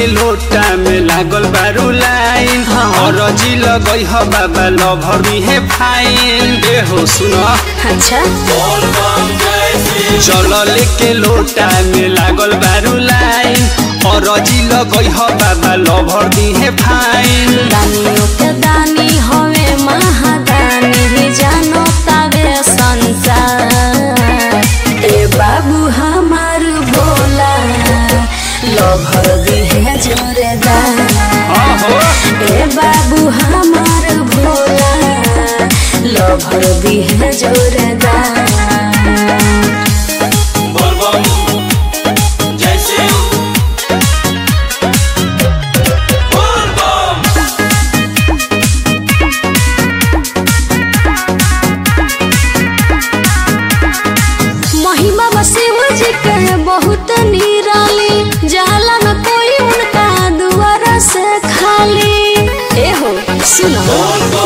के लोटा में लागल बारू लाइन हाँ। और जी लगई ह बाबा लभरी है फाइन ए हो सुनो अच्छा जल लेके लोटा में लागल बारू लाइन और जी लगई ह बाबा लभर दी है फाइन दानियों के दानी हवे महादानी जानो तावे संसार ए बाबू हमार भोला लभर दी है जोरेदार आहो ए बाबू हमार भोला लभर दी है जोरेदार महिमा बा शिव जी के बहुत निराली जाला न कोई उनका दुआरा से खाली ए हो सुनो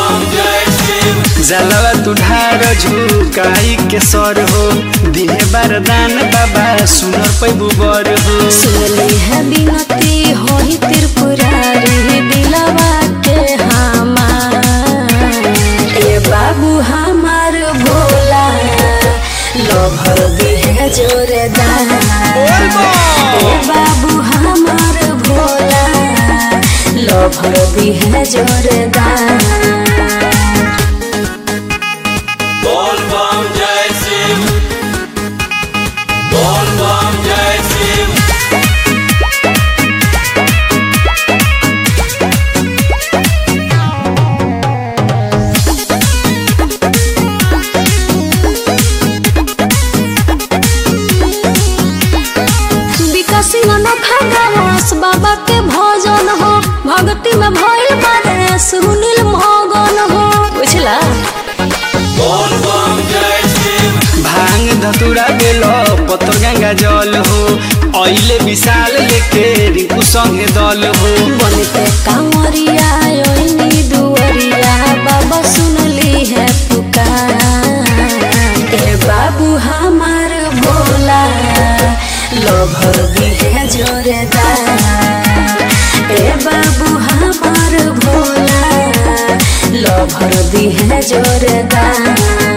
जलवा तुढ़ार झुकाई के सर हो दिहे बारदान बाबा सुनर पैबू बर हो सुनली है बिनती होई त्रिपुरारी दिलवा के हमार ए बाबू हमार भोला लभर दी है जोरदार ए बाबू हमार भोला लभर दी है जोरदार विकासी अनोखा गावस बाबा के भजन हो भक्ति में भइल बारे सुनील मगन हो बुझला भांग धतुरा बेल पतर गंगा जल हो अइले विशाल लेके रिंकू संगे दल हो बनते कांवरिया ओइनी दुवरिया बाबा सुनली है पुकार ए बाबू हमार भोला लभर दी है जोरदार ए बाबू हमार भोला लभर दी है जोरदार